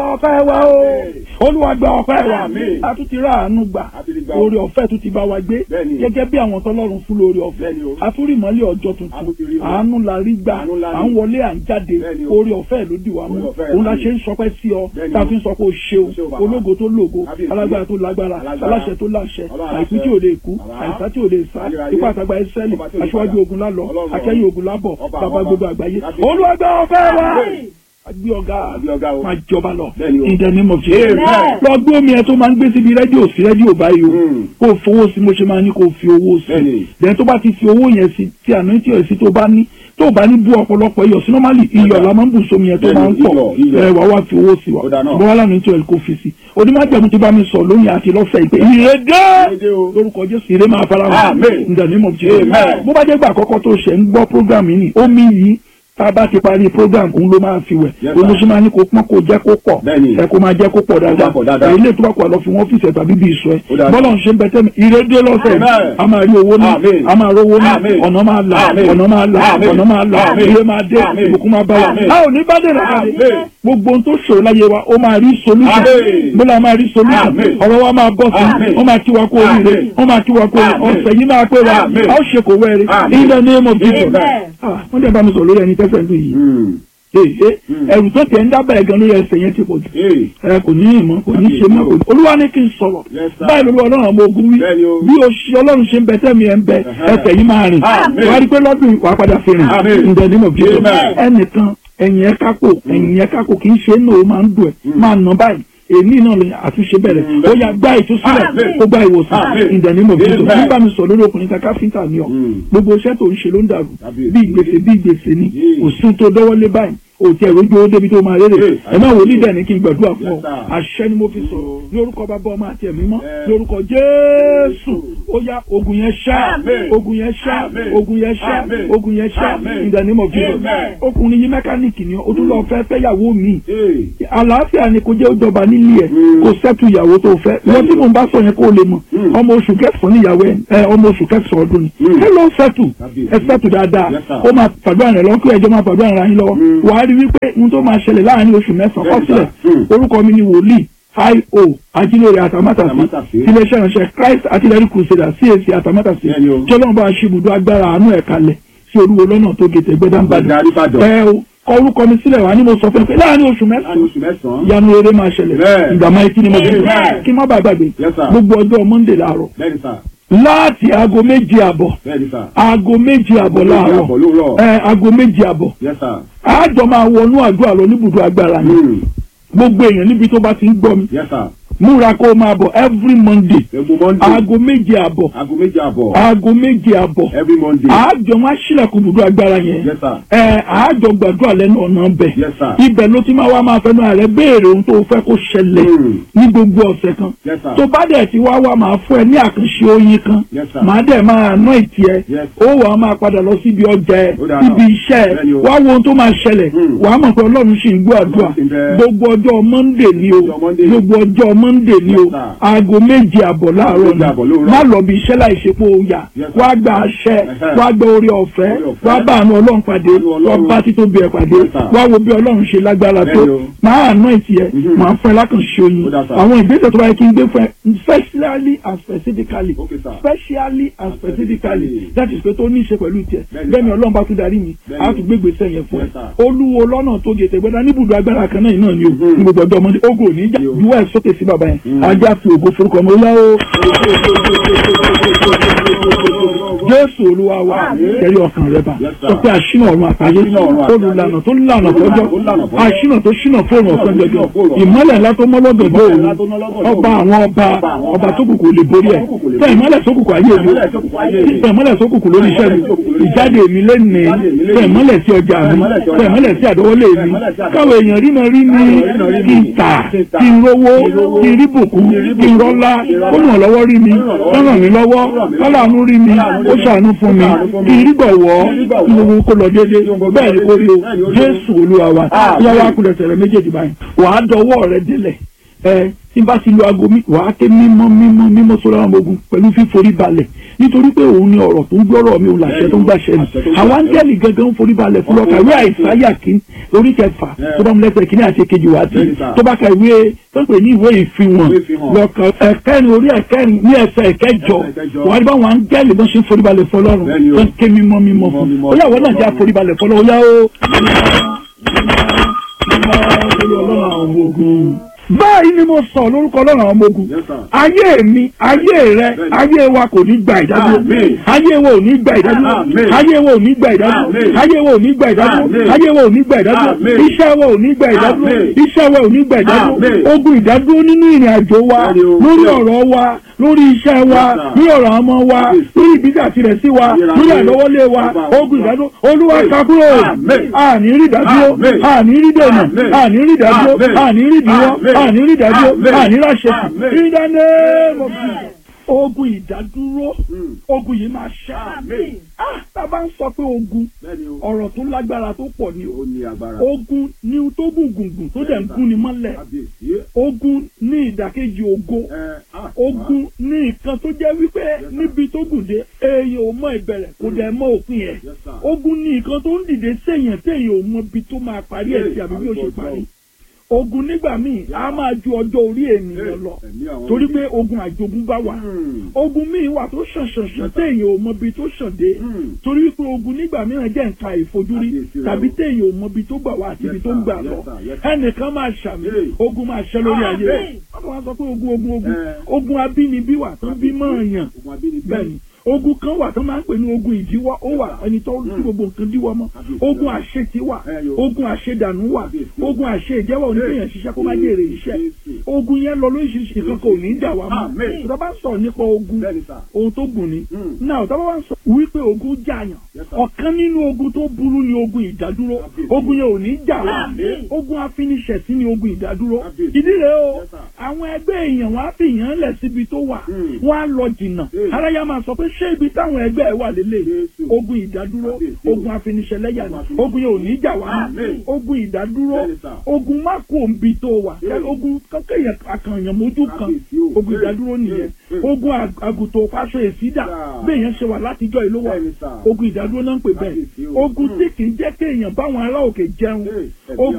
ọpẹ́ wa o olúwa gba ọpẹ́ wa Àmín. a tún ti rà àánú gbà A ti rí gbà. oore ọ̀fẹ́ tún ti bá wa gbé Bẹ́ẹ̀ni. gẹ́gẹ́ bí àwọn tọ́lọ́run fún lórí ọ̀fẹ́ Bẹ́ẹ̀ni o. a tún rí ìmọ́lẹ̀ ọjọ́ A tún ti tuntun rí o. àánú la rí gbà Àánú la rí. à ń wọlé à ń jáde Bẹ́ẹ̀ni o. oore ọ̀fẹ́ ló dì wá mú Oore ọ̀fẹ́, òun la àmín. ṣe ń sọpẹ́ sí ọ Bẹ́ẹ̀ni tá a o. fi ń sọ pé o ṣeun O ṣeun bàbá. ológo tó lógo Kábíyèsí. alágbára tó lágbára Alágbára. aláṣẹ tó láṣẹ Ọlọ́run àìkú aláṣẹ. tí ò lè kú Bàbá. àìsá tí ò lè sá Ayérayé. ipá àtàgbà ẹsẹ́lì Ọba tí ò lè aṣíwájú padà. ogun lálọ Ọlọ́run akẹ́yìn ogun lábọ̀ Ọba, bàbá ọba. gbogbo àgbáyé Kábíyèsí. olúwa gba ọpẹ́ wa Àmín. agbé ọ̀gá Àgbé ọ̀gá o. máa jọba lọ Bẹ́ẹ̀ni o. in the name of Jesus Amen. lọ gbé omi ẹ tó máa ń gbé síbi rédíò sí rédíò báyìí o Mm. kó o fowó sí mo ṣe máa ní kó o fi owó sí Bẹ́ẹ̀ni. then tó bá ti fi owó yẹn sí tí àná tí ò sí tó bá ní tó o bá ní bú ọ̀pọ̀lọpọ̀ iyọ̀ sí normally iyọ̀ la máa ń bù sómi yẹn tó máa ń Bẹ́ẹ̀ni, pọ̀ iyọ̀, iyọ̀. ẹ wà wá fi owó sí wa Ó dáa náà. ṣùgbọ́n wà lánàá tí ò kó fi sí onímọ̀jẹ̀mú ti bá mi sọ lóyìn àti lọ́sẹ̀ ìpè ìrèdè Ìrèdè o. lórúkọ Jésù ìrè máa fara hàn Amen. in the name of Jesus Amen. bó bá jẹ́ gbà àkọ́kọ́ tó ṣẹ̀ ń gbọ́ program yìí ni omi yìí tá a bá ti parí program òun ló máa fi wẹ̀ Yes, òun ló sir. ṣe máa ní kó pọ́n kó jẹ́ kó pọ̀ Bẹ́ẹ̀ni. ẹ kó máa jẹ́ kó pọ̀ dáadáa pọ̀ dáadáa. èyí lè tó bá kó àlọ́ fi wọ́n fìṣẹ̀ tàbí bí ìṣọ́ ẹ Ó dáa. bọ́lá ń ṣe ń bẹ tẹ́mi ìrédé lọ́sẹ̀ Amen. a máa rí owó náà Amen. a máa rówó náà Amen. ọ̀nà máa là Amen. ọ̀nà máa là Amen. ọ̀nà máa là Amen. ilé máa dé Amen. ìbùkún máa bá wa Amen. a ò ní bá dèrè àkàdé Amen. gbogbo ohun tó ṣòro láyé wa ó máa rí solution Amen. bọ́lá máa rí solution Amen. ọ̀rọ̀ wa máa bọ́ sí Amen. wọ́n máa kí wa kó oríire Amen. wọ́n máa kí wa kó oríire Amen. ọ̀sẹ̀ yìí máa pé wa Amen. a ó ṣe kò wẹ́rẹ́ Amen. in the name of Jesus Amen. Ah, wọ́n dẹ̀ bá mi sọ lórí ẹni tẹ́sán lù yìí Mm. ee Mm. ẹrù tó tẹ̀ ń dábàá ẹ̀gán lórí ẹsẹ̀ yẹn ti pọ̀ jù Hey. ẹ kò ní ìmọ̀ kò ní ṣe mọ́ kò ní. olúwa ní kí n sọ̀rọ̀ Yes, sir. báyìí lórí ọlọ́run ọmọ ogun wí Bẹ́ẹ̀ni o. bí o ṣe ọlọ́run ṣe ń bẹ tẹ́mi ẹ̀ ń bẹ Uh-huh. ẹsẹ̀ yìí máa rìn Amen. wàá rí pé lọ́dún yìí wàá padà fi rìn Amen. in the name of Jesus Amen. ẹnìkan ẹ̀yìn ẹ̀ kákò ẹ̀yìn ẹ̀ kákò kì í ṣe é náà ó máa ń dùn ẹ̀ máa nà báyìí èmi náà lè àtúnṣe bẹ̀rẹ̀ Mm. ó yá gbá ìtúsílẹ̀ Amen. ó gbá ìwòsàn Amen. in the name of Jesus Amen. nígbà mi sọ lórí ọkùnrin kan káfíńtà ni ọ Mm. gbogbo iṣẹ́ tó ń ṣe ló ń dàrú Kábíyèsí. bí ìgbésẹ̀ bí ìgbésẹ̀ ni Yeah. kò sí tó dọ́wọ́lé báyìí òtí ẹ̀rọ ojú owó débi tó máa rere Yeah. ẹ máa wò ní dẹ̀ ní kí n gbàdúrà fún ọ Yes, sir. àṣẹ ni mo fi sọ̀rọ̀ ní orúkọ bàbá ọmọ àti ẹ̀mí mọ́ Yeah. ní orúkọ Jésù ó yá ogun yẹn ṣá Amen. ogun yẹn ṣá Amen. ogun yẹn ṣá Amen. ogun yẹn ṣá Amen. in the name of Jesus Amen. ọkùnrin yìí mẹkáníìkì ni ó tún lọ fẹ́ fẹ́yàwó mi Hey. àlàáfíà ni kò jẹ́ ó jọba nílé ẹ̀ Mm. kò sẹ́tù ìyàwó tó fẹ́ wọ́n tí mò ń bá sọ yẹn kó o lè mọ̀ Mm. ọmọ oṣù kẹsàn-án níyàwó ẹ̀ ẹ, ọmọ oṣù kẹsàn-án ọdún ni Mm. ẹ lọ sẹ́tù Kábíyèsí. ẹ sẹ́tù dáadáa Yes, sir. ó máa fàdúrà rẹ̀ lọ́kọ́ ẹjọ́ máa fàdúrà rẹ̀ yín lọ́wọ́ Mm. wàá rí wípé ohun tó máa ṣẹlẹ̀ láàrin oṣù mẹ́sàn-án Yes, kọ́sílẹ̀ sir. Mm. orúkọ mi ni wòlíì io ajílẹ̀rẹ̀ àtàmátàsí Àtàmátàsí. iléeṣẹ́ ìránṣẹ́ Christ artillery crusader CAC àtàmátàsí Bẹ́ẹ̀ni o. tí ọlọ́run bá ṣe ibùdó agbára àánú ẹ̀ kalẹ̀ sí olúwo lọ́nà tó gètè gbẹ́dánbàdàn Gbẹ̀dẹ̀ Ìbàdàn. ẹ o kọ orúkọ mi sílẹ̀ wá ní mo sọ fún ẹ pé láàrin oṣù Láàrin mẹ́sàn-án oṣù mẹ́sàn-án. ìyanu eré máa ṣẹlẹ̀ Bẹ́ẹ̀. ìgbà máa kí ni mo fi Bẹ́ẹ̀. kí n má bàa gbàgbé Yes, sir. gbogbo ọjọ́ Monday láàárọ̀ Bẹ́ẹ̀ni sà. láti aago méje àbọ̀ Bẹ́ẹ̀ni sà. aago méje àbọ̀ Méjì láàárọ̀ àbọ̀ lóòrọ̀. ẹ aago méje àbọ̀ Yes, sir. àjọ máa wọnú àdúrà lọ níbùdó agbára ni Mm. gbogbo èèyàn níbi tó bá ti ń gbọ́ mi Yes, sir. múra kó o máa bọ̀ every Monday Egun Monday. aago méje àbọ̀ Aago méjì àbọ̀. aago méje àbọ̀ Every Monday. àjọ wọn aṣílẹ̀kùn ibùdó agbára yẹn Yes, sir. ẹ àjọ gbàdúrà lẹ́nu ọ̀nà bẹ̀ Yes, sir. ibẹ̀ ló ti máa wá máa fẹnu ààrẹ béèrè ohun tó fẹ́ kó ṣẹlẹ̀ Mm. ní gbogbo ọ̀sẹ̀ kan Yes, sir. tó bá dẹ̀ ti wá wá máa fún ẹ ní àkànṣe oyin kan Yes, sir. màá dẹ̀ máa ná ìtì ẹ Yes. ó wàá máa padà lọ síbi ọjà ẹ Ó dáa síbi náà. iṣẹ́ ẹ Bẹ́ẹ̀ni o. wá wo ohun tó máa ṣẹlẹ̀ Mm. wàá mọ̀ pé ọlọ́run sì ń gbọ́ àdúrà Ọlọ́run sì ń bẹ. gbogbo ọjọ́ Monday ni o Ọjọ́ Monday. gbogbo ọjọ́ Monday ni o Yes, sir. aago méje àbọ̀ láàárọ̀ Méje àbọ̀ ni lóòrọ̀. má lọ bí iṣẹ́ láì ṣe pé o yà Yes, sir. wá gba àṣẹ Ẹhẹ́. wá gba orí ọ̀fẹ́ Oore ọ̀fẹ́. wá bá àánú ọlọ́run pàdé Àánú wá Ọlọ́run. bá títóbi ẹ̀ pàdé Yes, sir. wá wo bí ọlọ́run ṣe lágbára tó Bẹ́ẹ̀ni o. máa àná ìtì ẹ̀ Mhm. máa fún ẹ lákànṣe oyin Ó dáa, sir. àwọn ìgbésẹ̀ tó bá yẹ kí n gbé fún ẹ specially and specifically Okay, sir. specially and specifically Specifically. that is pé tó ní í ṣe pẹ̀lú tiẹ̀ Bẹ́ẹ̀ni, bẹ́ẹ̀ni sir. ọlọ́run bá tún darí mi Bẹ́ẹ̀ni. á tún gbégbèsè yẹn fún ẹ Yes, sir. olúwo lọ́nà tó gètè gbẹ́dá níbùdó agbára kan náà náà ni o Mhm. ní gbogbo ọjọ́ ọmọdé ogo ní ìjà Yo. juwọ́ ẹ̀ sókè sí bàbá yẹn Mhm. ajá fi ògo forúkọ ọmọ ọlá o jésù olúwa wa Àmín. tẹ̀lé ọkàn rẹ bá Yes, sir. sọ pé àṣìnà ọ̀run àtàyè Àṣìnà ọ̀run àtayé. olùlànà tó lànà fọjọ́ Tó lànà fọ́jọ́. àṣìnà tó ṣìnà fóònù ọ̀sán Àṣìnà jọjọ tó fóònù ọ̀sán. ìmọ́lẹ̀ ńlá tó mọ́lọ́dọ̀ bó ńlá tó mọ́lọ́dọ̀ bó ọba òun. àwọn ọba Ọba àwọn ọba ọba. tó kùkù lè borí ẹ̀ Ọba tó kùkù lè tẹ borí. ìmọ́lẹ̀ tó kùkù ayé mi Ìmọ́lẹ̀ tó kùkù ayé mi. tẹ ìmọ́lẹ̀ tó kùkù lórí iṣẹ́ mi Ìmọ́lẹ̀ tó kùkù lórí iṣẹ́ mi. ìjáde mi lẹ́nìí Ìjáde mi lẹ́nìí. tẹ ìmọ́lẹ̀ sí ọjà mi ìmọ́lẹ̀ sí ọjà tẹ ìmọ́lẹ̀ sí àdọ́wọ́lé Tẹ mi ìmọ́lẹ̀ sí àdọ́wọ́lé. káwọn èèyàn rí mi rí mi Káwọn èèyàn rí kí n mi. tà Kí n tà. kí n rówó Kí n rówó. kí n rí bùkún Kí n rí kí n bùkún. rọ́lá Kí n rọ́lá. ó ràn lọ́wọ́ rí mi Ó ràn lọ́wọ́. ó ràn mí lọ́wọ́ Ó ràn mí lọ́wọ́. kọ́láàánú rí mi Kọ́láàánú rí ó mi. ṣàánú fún mi Ó ṣàánú fún mi. kí n rí gbọ̀wọ́ Kí n rí gbọ̀wọ́. kí gbogbo kó lọ déédéé Kí gbogbo bẹ́ẹ̀ ni kó rí o bẹ́ẹ̀ ni ó rí o. jésù olúwa wa Àmín. yá wa kulẹ̀ tẹ̀rẹ̀ méjèèjì báyìí wàá dọwọ́ rẹ délẹ̀ ẹ tí n bá ti lo aago mi wàá ké mímọ́ mímọ́ mímọ́ sórí àwọn ọmọ ogun pẹ̀lú fíforí balẹ̀ nítorí pé òun ni ọ̀rọ̀ tó ń gbọ́rọ̀ mi òun làṣẹ tó ń gbàṣẹ ni àwọn áńgẹ́lì gangan ń forí balẹ̀ fún lọ́ka ìwé àìsáyà kí orí kẹfà tó bá mu lẹ́sẹ̀ kíní àti èkejì wá sí tó bá ka ìwé tó ń pè ní ìwé ìfihàn lọ́ka ẹ̀kẹ́rin orí ẹ̀kẹ́rin ní ẹsẹ̀ ẹ̀kẹjọ wà á rí báwọn áńgẹ́lì bọ́n ṣe ń forí balẹ̀ fún ọlọ́run tó ń ké mímọ́ mímọ́ fún ó yà wọ́n náà jẹ́ àforí balẹ̀ fún ọlọ́run ó yá ó ọlọ́run àwọn ọmọ ogun báyìí ni mo sọ lórúkọ ọlọ́run àwọn ọmọ ogun ayé mi ayé rẹ ayé wa kò ní gba ìdádúró ayé wa ò ní gba ìdádúró ayé wa ò ní gba ìdádúró ayé wa ò ní gba ìdádúró ayé wa ò ní gba ìdádúró iṣẹ́ wa ò ní gba ìdádúró iṣẹ́ wa ò ní gba ìdádúró ogun ìdádúró nínú ìrìn àjò wa lórí ọ̀rọ̀ wa lórí iṣẹ́ wa lórí ọ̀rọ̀ ọmọ wa lórí ìbísà tirẹ̀ sí wa lórí àlọ́wọ́lé wa ogun ìdádúró olúwa kakúrò àní rí ìdádúró àní rí dènà àní rí ìdádúró àní rí ìdíwọ́ àní rí ìdádúró àní ráṣẹ ìdáná ogun ìdádúró ogun yìí máa ṣá tábà ń sọ pé ogun ọ̀rọ̀ tó lágbára tó pọ̀ ni ogun ní tó gùngùngùn tó dẹ̀ ń gún ni mọ́lẹ̀ ogun ní ìdàkejì ògo ogun ní nǹkan tó jẹ́ wípé níbi tó gùn dé èèyàn ò mọ ìbẹ̀rẹ̀ kò dẹ̀ mọ òpin ẹ̀ ogun ní nǹkan tó ń dìde séèyàn téèyàn ò mọ ibi tó máa parí ẹ̀ sí àbí bí ó ṣe parí ogun nígbà míì a máa ju ọjọ́ orí ènìyàn lọ torí pé ogun àjogúnbá wà ogun míì wà tó ṣàn ṣàn ṣàn téèyàn ò mọ ibi tó ṣàn dé torí pé ogun nígbà mìíràn jẹ́ nǹkan àìfojúrí tàbí téèyàn ò mọ ibi tó gbà wá àti ibi tó ń gbà lọ ẹnìkan máa ṣàmì ogun máa ṣẹ lórí ayé rẹ̀ wọ́n máa sọ pé ogun ogun ogun ogun abínibí wà tó bí mọ́ọ̀yàn bẹ́ẹ̀ ni ogun kan wà tó máa ń pè ní ogun ìdíwọ́ ó wà ẹni tó tí gbogbo nǹkan díwọ́ mọ́ ogun àṣetì wà ogun àṣedànù wà ogun àṣejẹ́wọ́ oníkéèyàn ṣiṣẹ́ kó má jèrè iṣẹ́ ogun yẹn lọ lóríṣiríṣi kankan ò ní dà wá mọ́ tó bá ń sọ̀rọ̀ nípa ogun ohun tó gùn ni náà tó bá ń sọ wípé ogun jàyàn ọ̀kan nínú ogun tó burú ni ogun ìdádúró ogun yẹn ò ní jà wá ogun afiniṣẹ̀sí ni ogun ìdádúró ìdí rẹ̀ o àwọn ẹgbẹ́ èèyàn wọn á fi èèyàn lẹ̀ síbi tó wà wọ́n á lọ jìnnà aráyá máa sọ pé ṣé ibi táwọn ẹgbẹ́ ẹ wà lélẹ̀ ogun ìdádúró ogun afiniṣẹ̀lẹ́yà ni ogun yẹn ò ní jà wá ogun ìdádúró ogun má kó nbi tó wà ogun kéèyàn akànyàn mójú kan ogun ìdádúró nìyẹn ogun àgùntàn fáṣọ èsídà bẹ́ẹ̀ yẹn ṣe wà látijọ́ ìlú wà ogun ìdádúró náà ń pè bẹ́ẹ̀ ogun tí kì í jẹ́ kéèyàn báwọn ará òkè jẹun ogun.